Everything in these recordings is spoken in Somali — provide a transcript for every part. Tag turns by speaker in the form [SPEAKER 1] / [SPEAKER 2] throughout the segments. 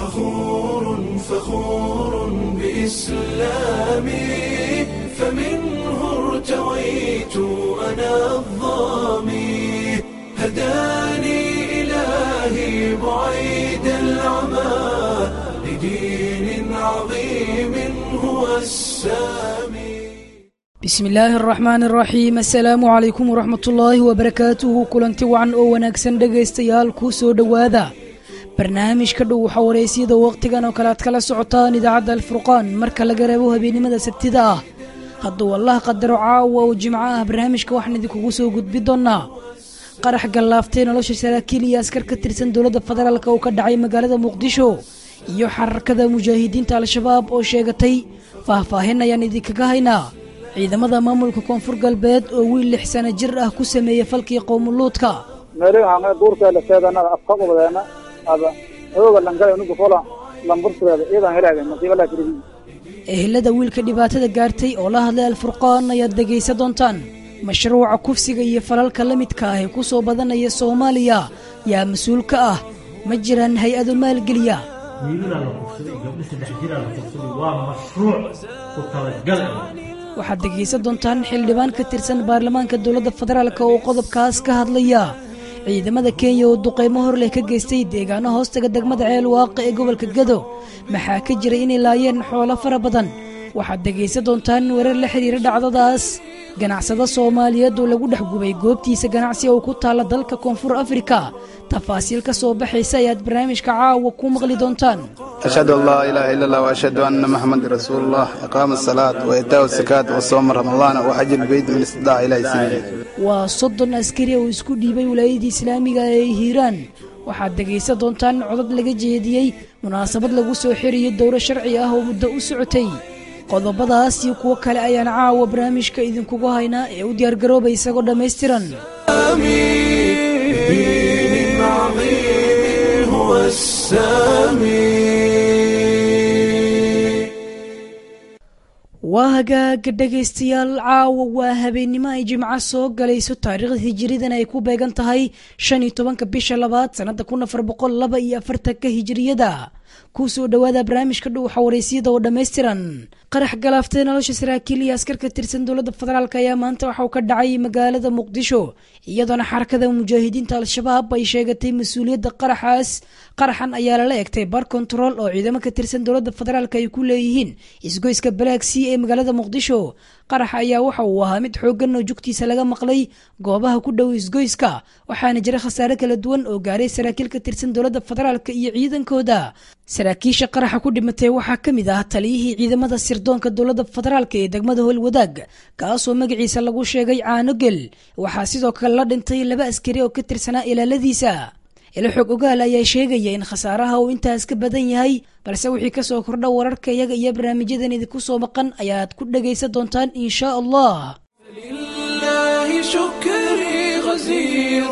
[SPEAKER 1] فخور فخور بإسلامي فمنه ارتويت أنا الظامي هداني إلهي بعيد العمى لدين عظيم هو السامي
[SPEAKER 2] bismi illaahi araxmaani araxiim assalaamu calaykum waraxmat ullaahi wabarakaatuhu kulanti wacan oo wanaagsan dhegaystayaal kuu soo dhowaada barnaamijka dhow waxaa waraysyada wakhtigan oo kale aad kala socotaan idaacadda alfurqaan marka laga reebo habeennimada sabtida ah hadduu allah qadaro caawa oo jimco ah barnaamijka waxaan idinkugu soo gudbi doonnaa qarax gallaaftay nolosha saraakiil iyo askar ka tirsan dowladda federaalk oo ka dhacay magaalada muqdisho iyo xararkada mujaahidiinta al-shabaab oo sheegatay faahfaahin ayaan idinkaga haynaa ciidamada maamulka koonfur galbeed oo wiil lix sano jir ah ku sameeyey falkii qowmuluudka
[SPEAKER 3] meelihanga duurkeeda seedanada afka ubadeena aba hooga langala unuga fola lamburtugeeda iyadan helaaga masiiba laa tirigi
[SPEAKER 2] ehelada wiilka dhibaatada gaartay oo la hadlay alfurqaan ayaad dhegaysa doontaan mashruuca kufsiga iyo falalka la midka ah ee ku soo badanaya soomaaliya yaa mas-uul ka ah ma jiraan hay-ado maalgeliya
[SPEAKER 4] wiilalaa la kufsaday gabdho saddex jiraa la kufsaday waa mashruuc ku talagal ah
[SPEAKER 2] waxaad dhegaysan doontaan xildhibaan ka tirsan baarlamaanka dowladda federaalk oo qodobkaas ka hadlaya ciidamada kenya oo duqeymo hor leh ka geystay deegaano hoostaga degmada ceel waaqa ee gobolka gado maxaa ka jira inay laayeen xoolo fara badan waxaad dhegaysan doontaan warar la xidhiira dhacdadaas ganacsado soomaaliyeed oo lagu dhex gubay goobtiisa ganacsi oo ku taalla dalka koonfur afrika tafaasiil ka soo baxaysa ayaad barnaamijka caawa ku maqli doontaan
[SPEAKER 5] أشهد أن لا إله إلا الله وأشهد أن محمد رسول الله إقام الصلاة وإيتاء الزكاة وصوم رمضان وحج البيت من استطاع إلى سبيله
[SPEAKER 2] waa soddon askari oo isku dhiibay wilaayadii islaamiga ee hiiraan waxaad dhegaysan doontaan codad laga jeediyey munaasabad lagu soo xiriyey dowro sharci ah oo muddo u socotay qodobadaas iyo kuwo kale ayaan caawa barnaamijka idinkugu haynaa ee u diyaargaroobay isagoo dhammaystiran
[SPEAKER 1] دين عظيم هو السامي
[SPEAKER 2] waa hagaaga dhegaystayaal caawa waa habeennimo ay jimco soo galayso taariikhda hijiridan ay ku beegan tahay shan iyo tobanka bisha labaad sannada kun afar boqol laba iyo afartanka hijiriyada ku soo dhowaada barnaamijka dhow xawaraysyada oo dhammaystiran qarax galaaftay nolosha saraakiil iyo askar ka tirsan dowladda federaalk ayaa maanta waxa uu ka dhacay magaalada muqdisho iyadoona xarakada mujaahidiinta al-shabaab ay sheegatay mas-uuliyadda qaraxaas qaraxan ayaa lala egtay bar kontarool oo ciidamo ka tirsan dowladda federaalk ay ku leeyihiin isgoyska balaagsii ee magaalada muqdisho qaraxa ayaa waxa uu ahaa mid xooggan oo jugtiisa laga maqlay goobaha ku dhow isgoyska waxaana jira khasaare kala duwan oo gaaray saraakiil ka tirsan dowladda federaalk iyo ciidankooda saraakiisha qaraxa ku dhimatay waxaa ka mid ah taliyihii ciidamada sirdoonka dowladda federaalk ee degmada howlwadaag kaasoo magaciisa lagu sheegay caanogel waxaa sidoo kale la dhintay laba askari oo ka tirsanaa ilaaladiisa ilo xog ogaal ayaa sheegaya in khasaaraha uu intaas ka badan yahay balse wixii kasoo kordha wararka iyaga iyo barnaamijyadan idinku soo maqan ayaad ku dhagaysan doontaan insha allah
[SPEAKER 1] لله شكري غزير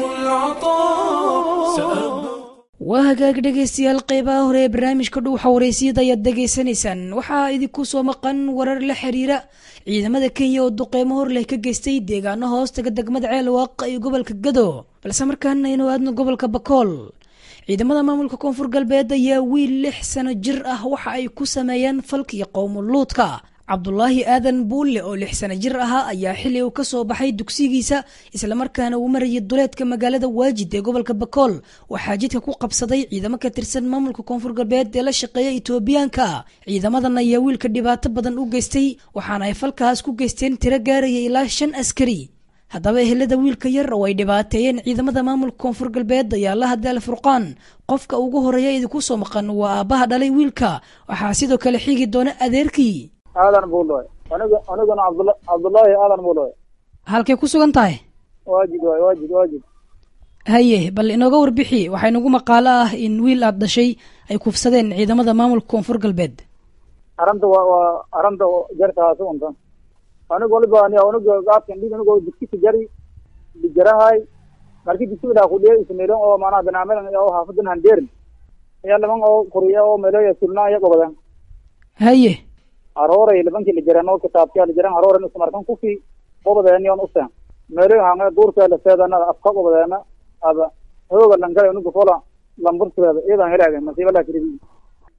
[SPEAKER 1] العطاء سأبقى
[SPEAKER 2] waa hagaag dhegaystayaal qeybaha hore ee barnaamijka dhow xawaraysyada ayaad dhegaysanaysaan waxaa idinku soo maqan warar la xiriira ciidamada kenya oo duqeymo hor leh ka geystay deegaano hoostaga degmada ceel waaqa iyo gobolka gado balse markaana aynu aadno gobolka bakool ciidamada maamulka koonfur galbeed ayaa wiil lix sano jir ah waxa ay ku sameeyeen falkii qowmuluudka cabdulaahi aadan buulle oo lix sano jir ahaa ayaa xili uu ka soo baxay dugsigiisa islamarkaana uu marayay duleedka magaalada waajid ee gobolka bakool waxaa jidka ku qabsaday ciidamo ka tirsan maamulka koonfur galbeed ee la shaqeeya itoobiyaanka ciidamadan ayaa wiilka dhibaato badan u geystay waxaana ay falkaas ku geysteen tiro gaaraya ilaa shan askari haddaba ehelada wiilka yar oo ay dhibaateeyeen ciidamada maamulka koonfur galbeed ayaa la hadlay alfurqaan qofka ugu horeeya idinku soo maqan waa aabbaha dhalay wiilka waxaa sidoo kale xigi doona adeerkii
[SPEAKER 3] aadan buuloy aniga aniguna cabdula cabdullaahi aadan buuloy
[SPEAKER 2] halkay ku sugan tahay
[SPEAKER 3] waajid waay waajid waajid
[SPEAKER 2] haye bal inooga warbixi waxaa inagu maqaalo ah in wiil aad dhashay ay kufsadeen ciidamada maamulka koonfur galbeed
[SPEAKER 3] aranta waa waa aranta jartahaasi unta aniga waliba ani aniga gaadkan dhig anigo diskisi jari dijarahay marki disi ilaa kudhiya isniilan oo maanaha banaamadan oo haafadan handeerin ayaa laban oo kuriya oo meelaya sulna iya gobadan
[SPEAKER 2] haye
[SPEAKER 3] arooray labankii lijaran oo kitaabkiya lijaran arooran ismarkan kufi qobadeeniyon usen meelo hanga duurkeeda seedanada afka qobadeena aba hooga langala aniga fola lamburtugeeda iyadan helaaga masiiba laa tirigi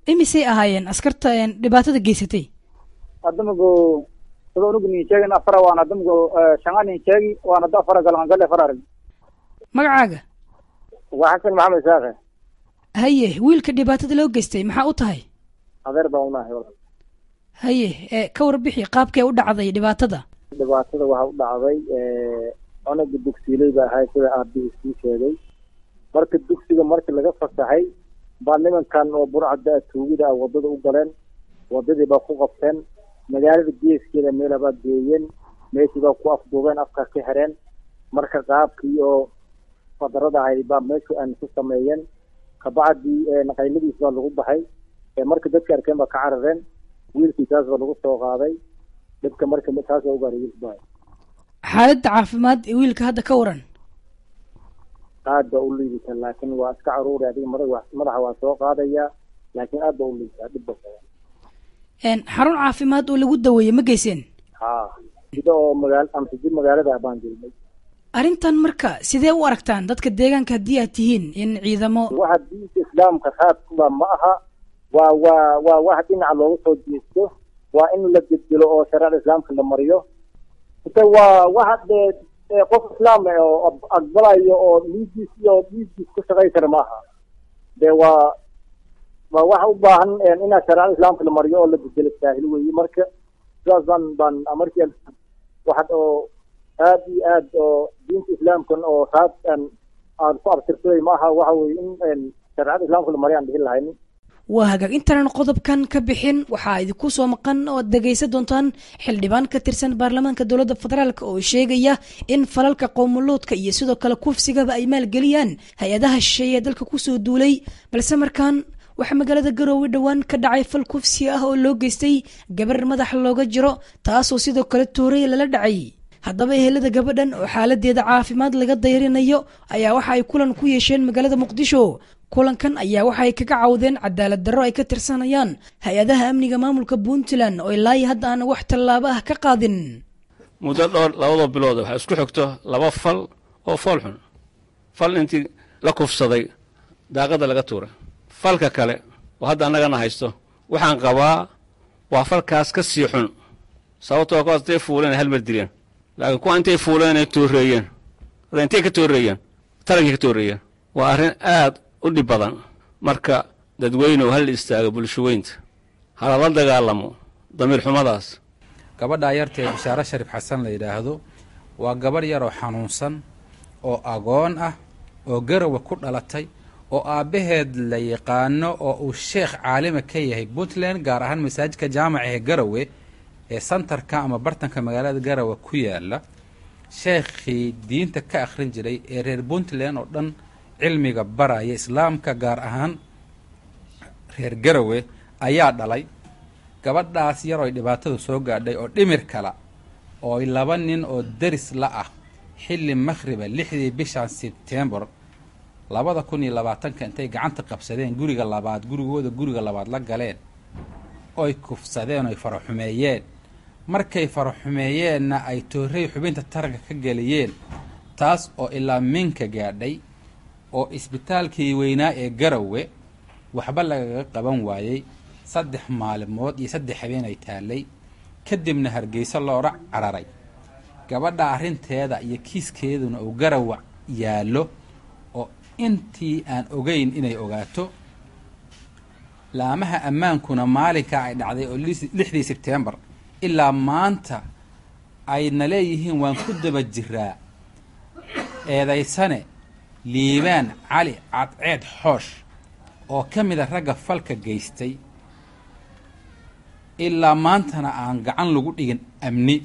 [SPEAKER 2] imisay ahaayeen askarta dhibaatada geysatay
[SPEAKER 3] adamago sida unugu nin sheegin afara waan adamago shanga nin sheegi waan ada afara galan gale afar arag
[SPEAKER 2] magacaaga
[SPEAKER 3] waa xasan maxamed isaaqe
[SPEAKER 2] haye wiilka dhibaatada loo geystay maxaa u tahay
[SPEAKER 3] adeer baan unahay walaal
[SPEAKER 2] haye ee ka warbixi qaabkee u dhacday dhibaatada
[SPEAKER 3] dhibaatada waxa u dhacday cunuga dugsiiley ba ahay sida aabihii sii sheegay marka dugsiga markii laga fasaxay baa nimankan oo burcada tuugida ah wadada u galeen wadadii baa ku qabteen magaalada geeskeeda meela baa geeyeen meeshii baa ku afduubeen afkaa ka xireen marka qaabkii oo fadarada ahayd baa meeshu aan ku sameeyeen kabacdii naqayladiis baa lagu baxay marka dadka arkeen baa ka carareen wiilkii taas baa lagu soo qaaday dhibka marka taas baa ugaaray wiilka baa
[SPEAKER 2] xaaladda caafimaad ee wiilka hadda ka waran
[SPEAKER 3] aad baa u liidata laakiin waa iska caruuri adiga madaxa madaxa waa soo qaadaya laakiin aad baa u liidata dhib ba
[SPEAKER 2] xarun caafimaad oo lagu daweeyey ma geyseen
[SPEAKER 3] ha sida oo magaal amsajid magaalada baan jirnay
[SPEAKER 2] arrintan marka sidee u aragtaan dadka deegaanka haddii aad tihiin in ciidamo
[SPEAKER 3] waxa diinta islaamka raadkuba ma aha waa waa waa wax dhinaca loogu soo jeesto waa in la bedelo oo shareecada islaamka la mariyo ite waa waxa dee qof islaam ah oo aqbalayo oo dhiiggiis iyo dhiiggiis ku shaqay kara ma aha dee waa waa waxa u baahan inaa shareecada islaamka la mariyo oo la bedelo saahil weeye marka sidaas baan baan markii waxad oo aad iyo aad oo diinta islaamkan oo raad aan ku abtirsaday ma aha waxa weye in shareecada islaamka la mariyo aan dhihi lahaynin
[SPEAKER 2] waa hagaag intaanan qodobkan ka bixin waxaa idinku soo maqan oo ad dhegaysan doontaan xildhibaan ka tirsan baarlamaanka dowladda federaalk oo sheegaya in falalka qowmuluudka iyo sidoo kale kufsigaba ay maalgeliyaan hay-adaha shisheeye ee dalka kusoo duulay balse markaan waxaa magaalada garoowe dhowaan ka dhacay fal kufsi ah oo loo geystay gabar madax looga jiro taasoo sidoo kale toorey lala dhacay haddaba ehelada gabadhan oo xaaladeeda caafimaad laga dayrinayo ayaa waxa ay kulan ku yeesheen magaalada muqdisho kulankan ayaa waxaay kaga cawdeen cadaalad darro ay ka tirsanayaan hay-adaha amniga maamulka puntland oo ilaayi hadda aan wax tallaabo ah ka qaadin
[SPEAKER 6] muddo dhowr labadoo bilood waxaa isku xigto laba fal oo fool xun fal intii la kufsaday daaqadda laga tuuray falka kale oo hadda annagana haysto waxaan qabaa waa falkaas ka sii xun sababtoo kuwaas intay fuuleen halmar dileen laakiin kuwa intay fuuleen ay tooreeyeen hadda intay ka tooreeyeen tarankay ka tooreeyeen waa arrin aad u dhib badan marka dadweynuhu hal istaago bulshaweynta halala dagaalamo damiir xumadaas
[SPEAKER 7] gabadhaa yartee bishaare sharif xasan la yidhaahdo waa gabadh yaroo xanuunsan oo agoon ah oo garowe ku dhalatay oo aabbaheed la yaqaano oo uu sheekh caalima ka yahay puntland gaar ahaan masaajidka jaamaca ee garowe ee santarka ama bartanka magaalada garowe ku yaala sheekhii diinta ka akhrin jiray ee reer puntland oo dhan cilmiga baraya islaamka gaar ahaan reer garowe ayaa dhalay gabadhaas yaroo dhibaatadu soo gaadhay oo dhimir kala oo laba nin oo deris la ah xilli makhriba lixdii bishan sebtembar labada kun iyo labaatanka intay gacanta qabsadeen guriga labaad gurigooda guriga labaad la galeen oy kufsadeen oy faraxumeeyeen markay faraxumeeyeenna ay toorey xubinta taranka ka geliyeen taas oo ilaa minka gaadhay oo isbitaalkii weynaa ee garowe waxba lagaga qaban waayey saddex maalimood iyo saddex habeen ay taallay kadibna hargeyso loola cararay gabadha arrinteeda iyo kiiskeeduna uu garowe yaallo oo intii aan ogeyn inay ogaato laamaha ammaankuna maalinkaa ay dhacday oo lixdii sebtembar ilaa maanta ayna leeyihiin waan ku daba jiraa eedaysane liibaan cali cadceed xoosh oo ka mid a ragga falka geystay ilaa maantana aan gacan lagu dhigin amni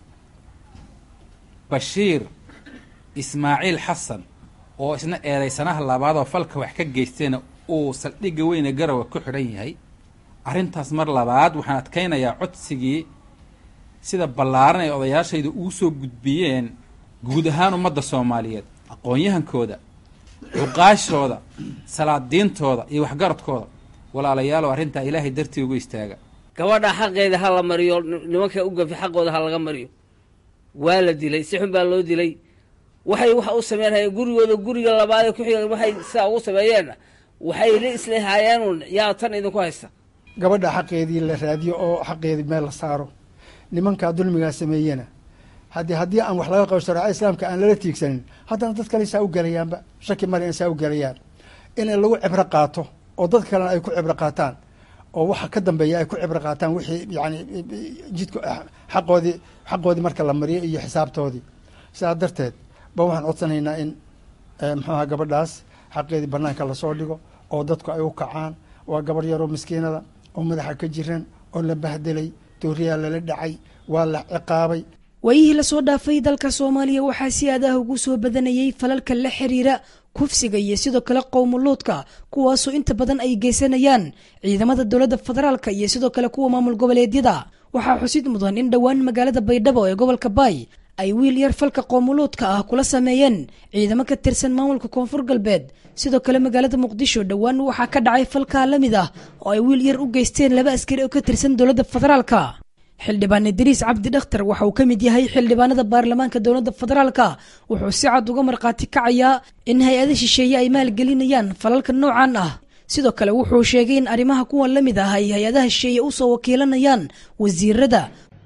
[SPEAKER 7] bashiir ismaaciil xasan oo isna eedaysanaha labaadoo falka wax ka geystayna uu saldhigga weyne garowe ku xidhan yahay arrintaas mar labaad waxaan adkaynayaa codsigii sida ballaaran ay odayaashayda ugu soo gudbiyeen guud ahaan ummadda soomaaliyeed aqoon-yahankooda cuqaashooda salaadiintooda iyo waxgaradkooda walaalayaalow arrintaa ilaahay dartii ugu istaaga
[SPEAKER 8] gabadha xaqeeda ha la mariyo nimanka u gafi xaqooda ha laga mariyo waa la dilay si xun baa loo dilay waxay waxa u sameynhayeen gurigooda guriga labaadee ku xiga waxay sidaa ugu sameeyeenna waxay la islehaayeenun yaa tan idinku haysta
[SPEAKER 9] gabadha xaqeedii la raadiyo oo xaqeedii meel la saaro nimankaa dulmigaa sameeyena haddii haddii aan wax laga qabo shareeca islaamka aan lala tiigsanin haddana dad kale saa u gelayaanba shaki male in saa u gelayaan in lagu cibro qaato oo dad kalena ay ku cibro qaataan oo waxa ka dambeeya ay ku cibro qaataan wixii yani jidka xaqoodii xaqoodii marka la mariyo iyo xisaabtoodii sidaa darteed ba waxaan codsanaynaa in muxuaha gabadhaas xaqeedii banaanka lasoo dhigo oo dadku ay u kacaan waa gabarh yaroo miskiinada oo madaxa ka jiran oo la bahdelay dooriyaa lala dhacay waa la ciqaabay
[SPEAKER 2] waayihii lasoo dhaafay dalka soomaaliya waxaa si aadaah ugu soo badanayay falalka la xiriira kufsiga iyo sidoo kale qowmuluudka kuwaasoo inta badan ay geysanayaan ciidamada dowladda federaalka iyo sidoo kale kuwa maamul goboleedyada waxaa xusid mudan in dhowaan magaalada baydhabo ee gobolka baay ay wiil yar falka qoomuluudka ah kula sameeyeen ciidamo ka tirsan maamulka koonfur galbeed sidoo kale magaalada muqdisho dhowaan waxaa ka dhacay falkaa la mid ah oo ay wiil yar u geysteen laba askari oo ka tirsan dowladda federaalka xildhibaan idriis cabdi dhakhtar waxa uu ka mid yahay xildhibaanada baarlamaanka dowladda federaalka wuxuu si cad uga markhaati kacayaa in hay-ada shisheeye ay maalgelinayaan falalka noocan ah sidoo kale wuxuu sheegay in arrimaha kuwan la mid ah ay hay-adaha shisheeye usoo wakiilanayaan wasiirada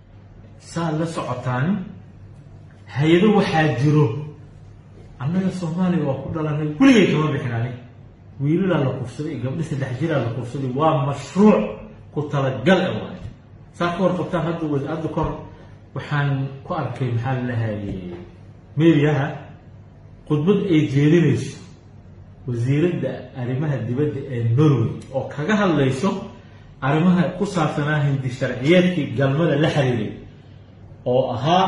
[SPEAKER 4] saa la socotaan hay-ado waxaa jiro annaga soomaaliya waa ku dhalanay weligay kama bixinani wiilalaa la kufsaday gabdho saddex jiraa la kufsaday waa mashruuc ku talagal e waay saa ka warqabtaan hadda hadda kor waxaan ku arkay maxaa lalahaye mediaha khudbad ay jeedinayso wasiiradda arrimaha dibadda ee norway oo kaga hadlayso arrimaha ku saabsanaa hindi sharciyeedkii galmada la xiriiray oo ahaa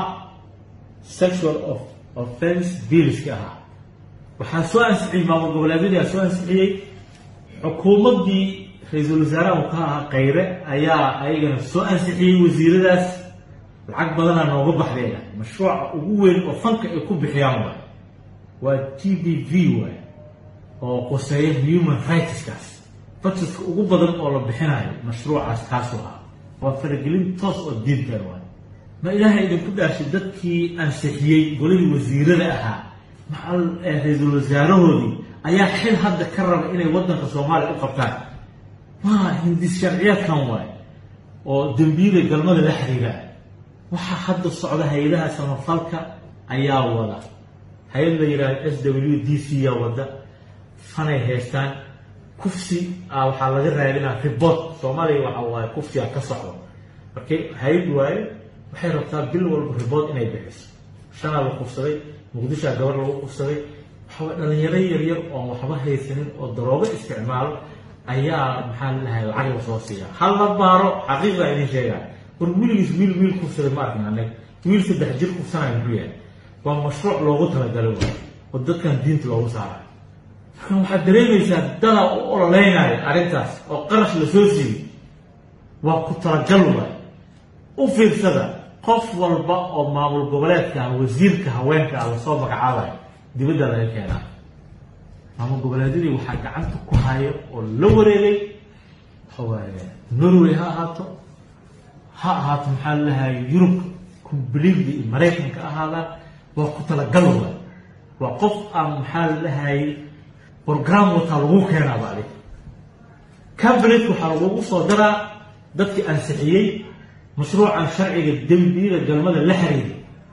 [SPEAKER 4] sexual of offense billska ahaa waxaa soo ansixiyey maamul goboleedyadii aa soo ansixiyey xukuumaddii ra-iisul wasaaraha uu ka ahaa kayre ayaa ayagana soo ansixiyey wasiiradaas lacag badanaa nooga baxdeena mashruuca ugu weyn oo fanka ay ku bixiyaan waay waa t v v waay oo qoseeya human rightskaas budgetka ugu badan oo la bixinayo mashruucaas kaasuu ahaa waa faragelin toos oo diinteen waay ma ilaahay idinku dhaashay dadkii ansixiyey golihii wasiirada ahaa macal ra-iisul wasaarahoodii ayaa xil hadda ka raba inay waddanka soomaaliya u qabtaan waa hindis sharciyaadkan waay oo dembiyada galmada la xiriiraa waxaa hadda socda hay-adaha samafalka ayaa wada hay-ad la yidhahdo s w d c yaa wada fanay haystaan kufsi a waxaa laga raadinaa ribot soomaaliya waxa waaye kufsiga ka socdo markay hay-ad waaye waxay rabtaa bil walba ribood inay bixiso shanaa la kufsaday muqdishoa gabar lagu kufsaday waxawaa dhalinyaro yaryar oon waxba haysanin oo daroogo isticmaalo ayaa maxaa lalahay lacag la soo siiya hal la baaro xaqiiqdaa idin sheegaa war wiligiis wiil wiil kufsaday ma arkin anag wiil saddex jir kufsanaya muxuu yahay waa mashruuc loogu talagalay waay oo dadkan diinta loogu saarayo markan waxaad dareemaysaa dadaa u ololeynaya arrintaas oo qarash la soo siiyey waa ku talagal waay u fiirsada qof walba oo maamul goboleedka ah wasiirka haweenka ah lasoo magacaabayo dibadda laga keenaa maamul goboleedyadii waxaa gacanta ku hayo oo la wareegay waxawaaye norway ha ahaato ha ahaato maxaa lalahay yurub completely iyo maraykanka ahaadaan waa ku talagal waay waa qof aan maxaa lalahay program wataa lagu keenaaba adig cabinet waxaa lagugu soo daraa dadkii ansixiyey mashruucan sharciga dembiyada galmada la xiriiray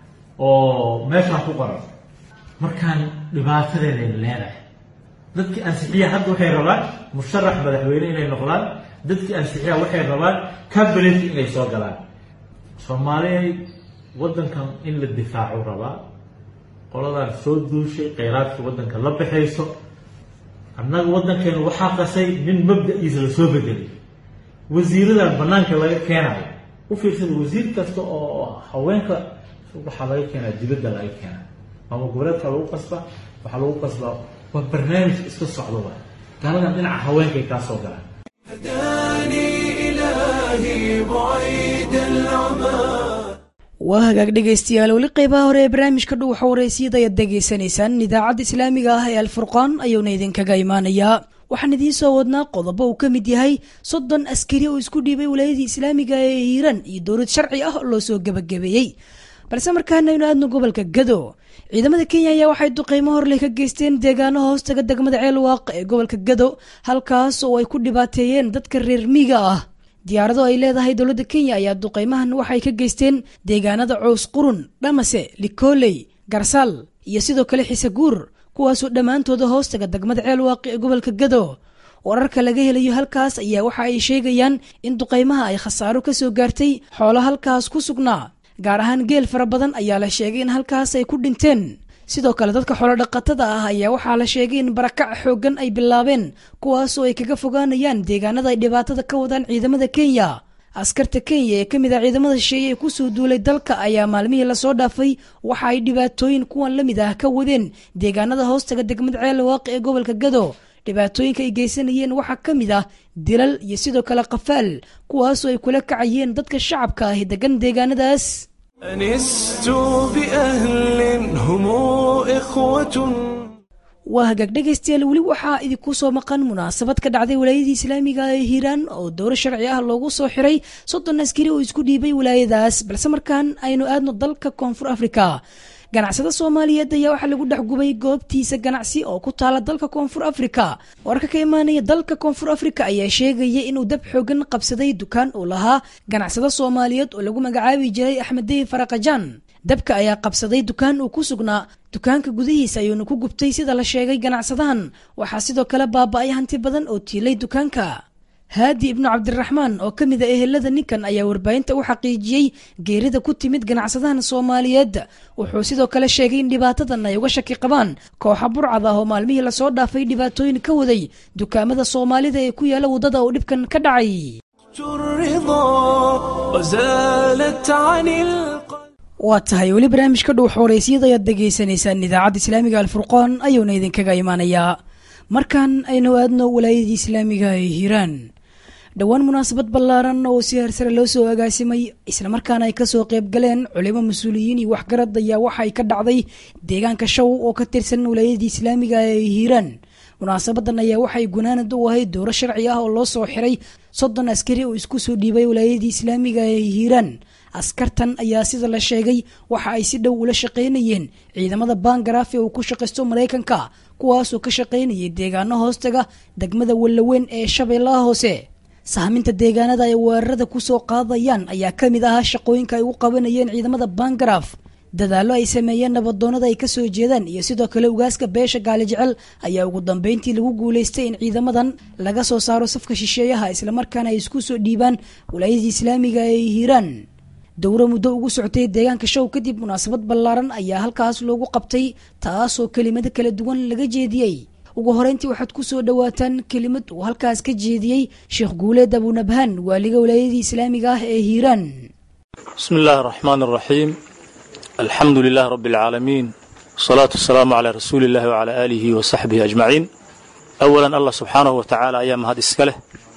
[SPEAKER 4] oo meeshaan ku qoran markaan dhibaatadeeday leedahay dadkii ansixiya hadda waxay rabaan musharax madaxweyne inay noqdaan dadkii ansixiya waxay rabaan cabinetka inay soo galaan soomaaliya waddankan in la difaacu rabaa qoladan soo duushay kheyraadka waddanka la baxayso annaga waddankeenu waxaa qasay nin mabda-iisa lasoo bedelay wasiiradan banaanka laga keenayo u fiirsada wasiir kasta oo haweenka waxaa laga keenaa dibadda laga keenaa maamul goboleedka lagu qasbaa waxaa lagu qasbaa waa barnaamij iska socdo waay gaaladan dhinaca haweenkay kaa soo galaan
[SPEAKER 1] هداني إلهي بعيد العمى
[SPEAKER 2] waa hagaag dhegaystayaal weli qeybaha hore ee barnaamijka dhow xawareysiyada ayaad degeysanaysaan idaacadda islaamiga ah ee alfurqaan ayuuna idinkaga imaanayaa waxaan idiin soo wadnaa qodobo uu ka mid yahay soddon askari oo isku dhiibay wilaayadii islaamiga ee hiiraan iyo dowlad sharci ah oo loo soo gebagabeeyey balse markaana aynu aadno gobolka gado ciidamada kenya ayaa waxay duqeymo horley ka geysteen deegaano hoostaga degmada ceelwaaq ee gobolka gado halkaas oo ay ku dhibaateeyeen dadka reer miiga ah diyaarado ay leedahay dowladda kenya ayaa duqeymahan waxay ka geysteen deegaanada cows qurun dhamase likooley garsaal iyo sidoo kale xiseguur kuwaasoo dhammaantooda hoostaga degmada ceelwaaqi ee gobolka gado wararka laga helayo halkaas ayaa waxa ay sheegayaan in duqeymaha ay khasaaro ka soo gaartay xoolo halkaas ku sugnaa gaar ahaan geel fara badan ayaa la sheegay in halkaas ay ku dhinteen sidoo kale dadka xoolodhaqatada ah ayaa waxaa la sheegay in barakac xooggan ay bilaabeen kuwaasoo ay kaga fogaanayaan deegaanada ay dhibaatada ka wadaan ciidamada kenya askarta kenya ee ka mid ah ciidamada shisheeye ee kusoo duulay dalka ayaa maalmihii lasoo dhaafay waxa ay dhibaatooyin kuwan la mid ah ka wadeen deegaanada hoostaga degmada ceelwaaqi ee gobolka gado dhibaatooyinka ay geysanayeen waxaa ka mid ah dilal iyo sidoo kale qafaal kuwaasoo ay kula kacayeen dadka shacabka ah ee degan deegaanadaas
[SPEAKER 1] أنست بأهل هم إخوة
[SPEAKER 2] waa hagaag dhegaystayaal weli waxaa idinku soo maqan munaasabad ka dhacday walaayadii islaamiga ee hiiraan oo dowro sharci ah loogu soo xiray soddon askari oo isku dhiibay walaayadaas balse markaan aynu aadno dalka koonfur afrika ganacsada soomaaliyeed ayaa waxaa lagu dhex gubay goobtiisa ganacsi oo ku taala dalka koonfur afrika wararka ka imaanaya dalka koonfur afrika ayaa sheegaya inuu dab xoogan qabsaday dukaan uu lahaa ganacsada soomaaliyeed oo lagu magacaabi jiray axmeddey faraqajaan dabka ayaa qabsaday dukaan uu ku sugnaa dukaanka gudihiisa ayuuna ku gubtay sida la sheegay ganacsadahan waxaa sidoo kale baaba'ay hanti badan oo tiilay dukaanka haadi ibnu cabdiraxmaan oo ka mid a ehelada ninkan ayaa warbaahinta u xaqiijiyey geerida ku timid ganacsadahan soomaaliyeed wuxuu sidoo kale sheegay in dhibaatadan ay uga shaki qabaan kooxa burcad ah oo maalmihii lasoo dhaafay dhibaatooyin ka waday dukaamada soomaalida ee ku yaala waddada oo dhibkan ka dhacay
[SPEAKER 1] الرضا وزالت عن القلب
[SPEAKER 2] waa tahay weli barnaamijka dhow xooreysiyada ayaad dhegaysanaysaan idaacadda islaamiga alfurqaan ayuuna idinkaga imanayaa markan aynu aadno walaayadii islaamiga ee hiiraan dhowaan munaasabad ballaaran oo si hersare loo soo agaasimay islamarkaana ay kasoo qayb galeen culimo mas-uuliyiin iyo waxgarad ayaa waxa ay ka dhacday deegaanka shaw oo ka tirsan walaayadii islaamiga ee hiiraan munaasabadan ayaa waxay gunaanad u ahayd dowro sharci ah oo loo soo xiray soddon askari oo isku soo dhiibay walaayadii islaamiga ee hiiraan askartan ayaa sida la sheegay waxa ay si dhow ula shaqaynayeen ciidamada bangaraaf ee uu ku shaqaysto maraykanka kuwaasoo ka shaqaynayay deegaano hoostaga degmada wallaweyn ee shabeellaha hoose sahminta deegaanada ay weerarada kusoo qaadayaan ayaa ka mid ahaa shaqooyinka ay u qabanayeen ciidamada bangaraaf dadaallo ay sameeyeen nabadoonada ay kasoo jeedaan iyo sidoo kale ugaaska beesha gaali jecel ayaa ugu dambeyntii lagu guulaystay in ciidamadan laga soo saaro safka shisheeyaha islamarkaana ay isku soo dhiibaan walaayadii islaamiga ee hiiraan dowro muddo ugu socotay deegaanka show kadib munaasabad ballaaran ayaa halkaas loogu qabtay taasoo kelimado kala duwan laga jeediyey ugu horeyntii waxaad ku soo dhowaataan kelimad uu halkaas ka jeediyey sheekh guuleed abunabhaan waaliga walaayadii islaamiga ah ee hiiraan
[SPEAKER 10] بسم الله الرحمن الرحيم الحمد لله رب العالمين والصلاة والسلام على رسول الله وعلى آله وصحبه أجمعين أولا الله سبحانه وتعالى أيام هذا السكالة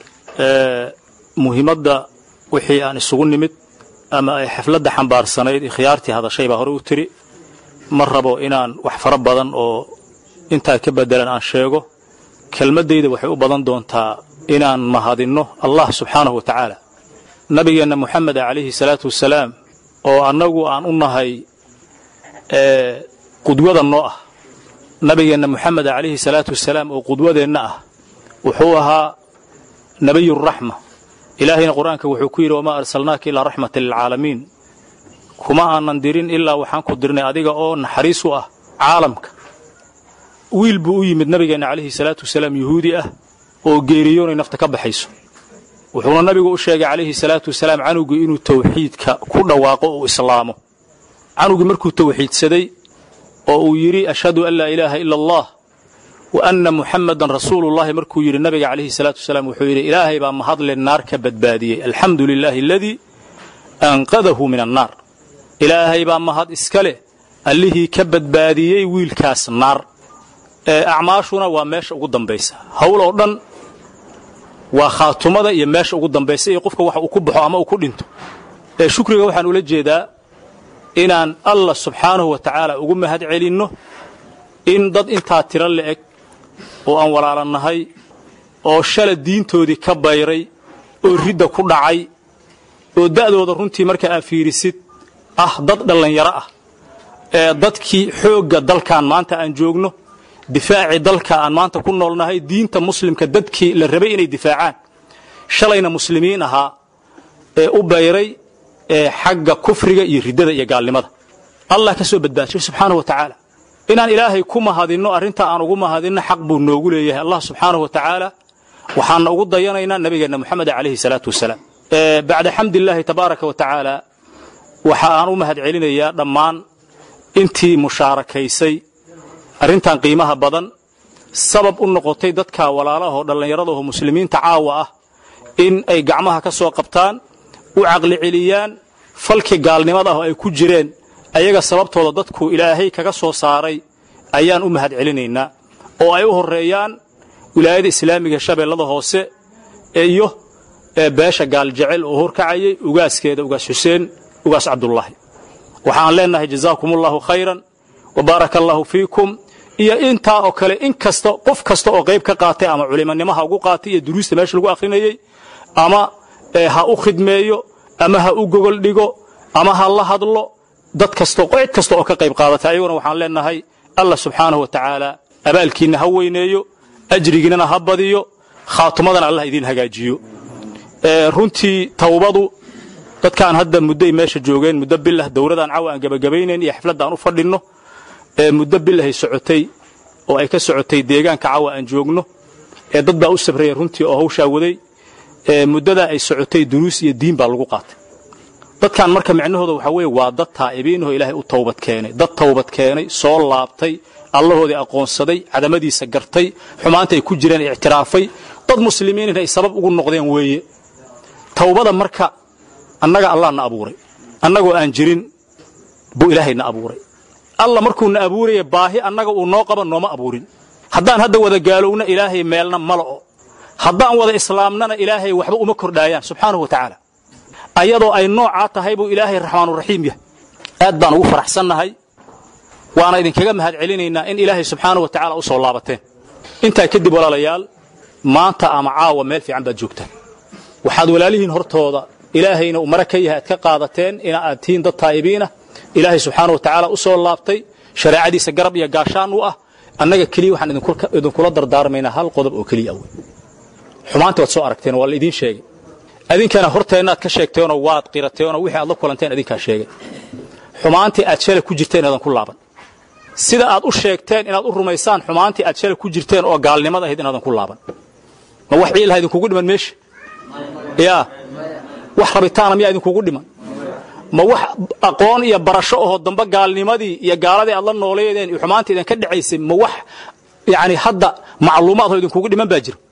[SPEAKER 10] مهمة وحي أن السجون نمت أما أي حفلة حنبار سنيد خيارتي هذا شيء بهرو تري مربو إنان وحفر بدن أو intaa ka bedelan aan sheego kelmaddayda waxay u badan doontaa inaan mahadinno allah subxaanahu wa tacaala nabigeenna moxamed calayhi salaatu wasalaam oo annagu aan u nahay qudwada noo ah nabigeenna moxamed calayhi salaatu wasalaam oo qudwadeenna ah wuxuu ahaa nebiyuraxma ilaahayna qur-aanka wuxuu ku yidhi wamaa arsalnaaka ilaa raxmatan lilcaalamiin kuma aanan dirin ilaa waxaan ku dirnay adiga oo naxariis u ah caalamka wiil buu u yimid nabigeenna calayhi salaatu wasalaam yuhuudi ah oo geeriyoonay nafta ka baxayso wuxuuna nabigu u sheegay calayhi salaatu wasalaam canugii inuu tawxiidka ku dhawaaqo uu islaamo canugii markuu tawxiidsaday oo uu yidhi ashhadu an laa ilaaha ila allah wa anna muxammadan rasuulullahi markuu yidhi nabiga calayhi salaatu wasalaam wuxuu yidhi ilaahay baa mahadle naar ka badbaadiyey alxamdu lilaahi aladii anqadahu min annaar ilaahay baa mahad iska leh allihii ka badbaadiyey wiilkaas naar acmaashuna waa meesha ugu dambaysa hawl oo dhan waa khaatumada iyo meesha ugu dambaysa iyo qofka waxa uu ku baxo ama uu ku dhinto ee shukriga waxaan ula jeedaa inaan allah subxaanahu wa tacaala ugu mahad celinno in dad intaa tiro la'eg oo aan walaalannahay oo shala diintoodii ka bayray oo ridda ku dhacay oo da'dooda runtii marka aad fiirisid ah dad dhallinyaro ah ee dadkii xoogga dalkan maanta aan joogno difaacii dalka aan maanta ku noolnahay diinta muslimka dadkii la rabay inay difaacaan shalayna muslimiin ahaa ee u bayray ee xagga kufriga iyo riddada iyo gaalnimada allah ka soo badbaashay subxaanahu wa tacaala inaan ilaahay ku mahadinno arrintaa aan ugu mahadinno xaq buu noogu leeyahay allah subxaanahu wa tacaala waxaana ugu dayanaynaa nabigeenna moxamed calayhi salaatu wasalaam bacda xamdillaahi tabaaraka wa tacaala waxa aan u mahad celinayaa dhammaan intii mushaarakaysay arrintan qiimaha badan sabab u noqotay dadka walaalaha oo dhallinyarada oo muslimiinta caawa ah in ay gacmaha ka soo qabtaan u caqli celiyaan falkii gaalnimada ah oo ay ku jireen ayaga sababtooda dadku ilaahay kaga soo saaray ayaan u mahad celinaynaa oo ay u horreeyaan wilaayada islaamiga shabeellada hoose iyo beesha gaaljecel oo horkacayay ugaaskeeda ugaas xuseen ugaas cabdullaahi waxaan leennahay jazaakumullaahu khayran wa baaraka allaahu fiikum iyo intaa oo kale in kasta qof kasta oo qayb ka qaatay ama culimonimo ha ugu qaatay iyo duruusta meesha lagu akhrinayey ama ha u khidmeeyo ama ha u gogol dhigo ama ha la hadlo dad kasto cid kasta oo ka qayb qaadatay ayaguna waxaan leennahay allah subxaanahu wa tacaala abaalkiinna ha weyneeyo ajrigiinana ha badiyo khaatumadana allah idiin hagaajiyo runtii tawbadu dadkaan hadda muddoay meesha joogeen muddo bilah dowladaan cawa aan gebagabaynayn iyo xafladda aan u fadhinno muddo bilahay socotay oo ay ka socotay deegaanka cawa aan joogno ee dad baa u sabraya runtii oo hawshaa waday muddadaa ay socotay duruus iyo diin baa lagu qaatay dadkan marka micnahooda waxaa weeye waa dad taa'ibiinahoo ilaahay u tawbad keenay dad tawbad keenay soo laabtay allahoodii aqoonsaday cadamadiisa gartay xumaanta ay ku jireen ictiraafay dad muslimiinina ay sabab ugu noqdeen weeye tawbada marka annaga allah na abuuray annagoo aan jirin buu ilaahay na abuuray alla markuu na abuuraya baahi annaga uu noo qaba nooma abuurin haddaan hadda wada gaalowna ilaahay meelna mala'o haddaan wada islaamnana ilaahay waxba uma kordhaayaan subxaanahu wa tacaala ayadoo ay noocaa tahay buu ilaahay raxmaanuraxiim yahay aad baan ugu faraxsannahay waana idinkaga mahad celinaynaa in ilaahay subxaanahu wa tacaala u soo laabateen intaa kadib walaalayaal maanta ama caawa meel fiican baad joogtaan waxaad walaalihiin hortooda ilaahayna uu mara ka yahay aad ka qaadateen ina aad tihiin dad taa'ibiinah ilaahay subxaana wa tacaala u soo laabtay shareecadiisa garab iyo gaashaan u ah annaga keliya waxaan idinkula dardaarmaynaa hal qodob oo keliya awey xumaanta waad soo aragteen waa la idiin sheegay adinkana horteennaad ka sheegteenoo waad qirateenoo wixii aad la kulanteen adinkaa sheegay xumaantii aad shalay ku jirteen inaadan ku laaban sida aad u sheegteen inaad u rumaysaan xumaantii aad shalay ku jirteen oo gaalnimada ahayd inaadan ku laaban ma wax ciilaha idinkugu dhiman meesha yaa wax rabitaana miyaa idinkugu dhiman ma wax aqoon iyo barasho ahoo dambe gaalnimadii iyo gaaladii aad la nooleedeen iyo xumaantii idinka dhacaysay ma wax yani hadda macluumaad oo idinkugu dhiman baa jira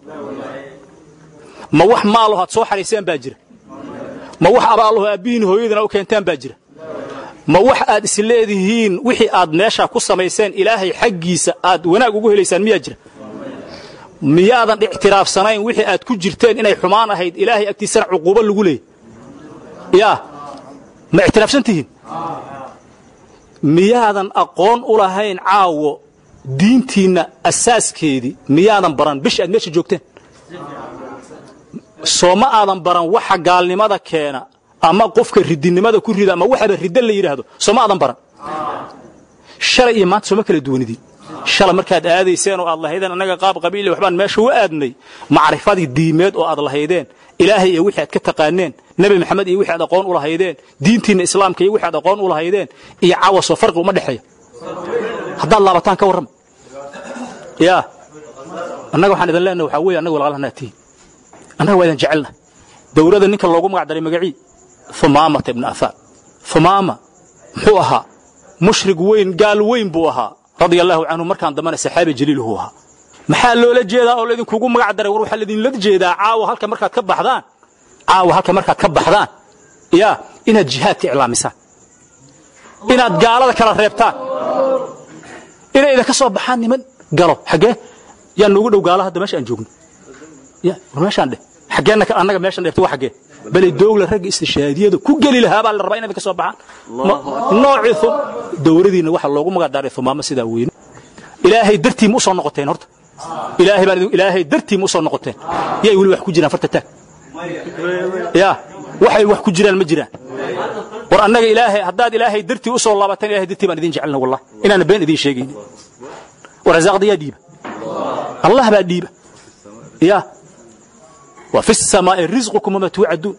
[SPEAKER 10] ma wax maalaho aad soo xariiseen baa jira ma wax abaalaho aabbihiin hooyadiina u keentaan baa jira ma wax aad isleedihiin wixii aad meeshaa ku samayseen ilaahay xaggiisa aad wanaag ugu helaysaan miyaa jira miyaadan ictiraafsanayn wixii aad ku jirteen inay xumaan ahayd ilaahay agtiisana cuquubo lagu leeyay yaa ma ictiraafsan tihiin miyaadan aqoon u lahayn caawo diintiinna asaaskeedii miyaadan baran bish aad meesha joogteen soo ma aadan baran waxa gaalnimada keena ama qofka ridinimada ku rida ama waxaba ridda la yidhaahdo soo ma aadan baran shalay iyo maanta sooma kala duwanidin shalay markaad aadayseen oo aad lahaydeen annaga qaab qabiile waxbaan meesha u aadnay macrifadii diimeed oo aad lahaydeen ilaahay iyo wixii aad ka taqaaneen nebi maxamed iyo wixii aad aqoon u lahaydeen diintiinna islaamka iyo wixii aad aqoon u lahaydeen iyo cawasoo farqi uma dhexeeya haddaad laabataan ka warrama yaa annaga waxaan idin leenahay waxaa weeye annaga walaalahana tihiin annaga waa idin jecelna dowladda ninka loogu magac daray magacii humaamata ibnu afaan humaama muxuu ahaa mushrig weyn gaal weyn buu ahaa radia allahu canhu markaan dambana saxaabi jaliiluhu ahaa maxaa loola jeedaa oo laydinkugu magac daray war waxaa laydinla jeedaa caawa halka markaad ka baxdaan caawa halka markaad ka baxdaan yaa inaad jihaadka iclaamisaan inaad gaalada kala reebtaan inay idinka soo baxaan niman galo xaggee yaa noogu dhow gaala hadda meesha aan joogno ya war meeshaan dheh xaggeenna annaga meeshan dheerto waa xaggee bale doogla ragga istishaadiyada ku geli lahaa baa la rabaa inay idinka soo baxaan noocii dowladiinna waxaa loogu magac daaray humaamo sidaa weyne ilaahay dartii ma u soo noqoteen horta ilaahay baan ilaahay dartii ma u soo noqoteen yay weli wax ku jiraan farta taag yaa waxay wax ku jiraan ma jiraan war annaga ilaahay haddaad ilaahay dartii u soo laabataan ilahay dartii baan idin jecelna wallah inaana been idiin sheegaynin war rasaaqda yaa dhiiba allah baa dhiiba ya wa fi samaa'i risqukum wama tuucaduun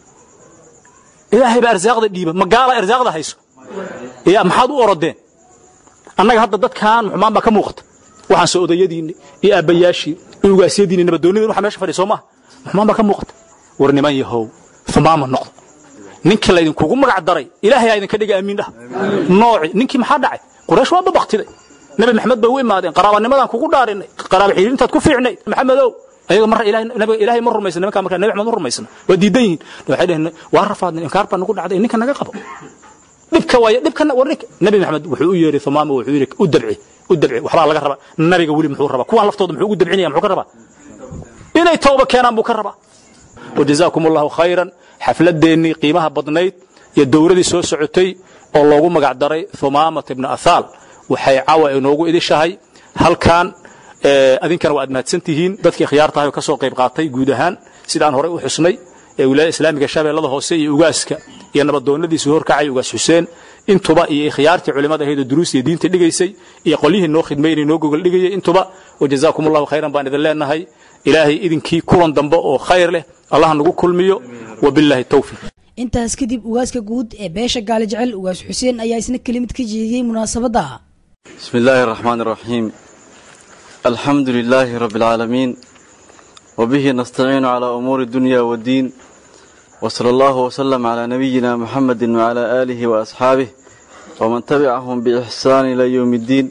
[SPEAKER 10] ilaahay baa arsaaqda dhiiba magaala arsaaqda hayso ya maxaad u orodeen annaga hadda dadkan xumaan baa ka muuqata waxaan soo odayadiinni iyo aabbayaashii iyo ugaasyadiinni nabadoonnidin waxa meesha fadhiya soo maaha xumaan baa ka muuqata war niman yahow xumaama noqda ninkii laydinkugu magac daray ilaahay aa idinka dhiga amiin dhah nooci ninkii maxaa dhacay quraysh waa babaktiday nabi maxamed bay u imaadeen qaraabanimadaan kugu dhaarinay qaraaba xiriirintaad ku fiicnay maxamedow ayaga mar nabiga ilaahay ma rumaysna nimankaa markaa nabi maxamed ma rumaysna waa diidan yihiin waxay dhaheen waa rafaadnay inkaar baa nagu dhacday ninka naga qabo dhibka waaye dhibkana war ninka nabi maxamed wuxuu u yeeray thumaama wuxuu yidhi u dabci u dabci waxbaa laga rabaa nabiga weli muxuu rabaa kuwaan laftooda muxuu ugu dabcinaya muxuu ka rabaa inay tawba keenaan buu ka rabaa wajazaakum allahu khayran xafladeennii qiimaha badnayd iyo dowladii soo socotay oo loogu magac daray thumaamata ibna athaal waxay cawa inoogu idishahay halkan adinkana waa aad mahadsan tihiin dadkii khiyaartahay oo ka soo qayb qaatay guud ahaan sidaan horey u xusnay ee wilaayada islaamiga shabeellada hoose iyo ugaaska iyo nabadoonnadiisii horkacay ugaas xuseen intuba iyo khiyaartii culimmada ahayd oo duruusta iyo diinta dhigaysay iyo qolyihii noo khidmaynay noo gogol dhigayay intuba wajazaakum allahu khayran baan idin leenahay ilaahay idinkii kulan dambe oo khayr leh allah nagu kulmiyo wabilaahi tawfiiq
[SPEAKER 2] intaas kadib ugaaska guud ee beesha gaali jecel ugaas xuseen ayaa isna kelimad ka jeediyey munaasabadda
[SPEAKER 11] بسم الله الرحمن الرحيم الحمد لله رب العالمين وبه نستعين على أمور الدنيا والدين وصلى الله وسلم على نبينا محمد وعلى آله وأصحابه ومن تبعهم بإحسان إلى يوم الدين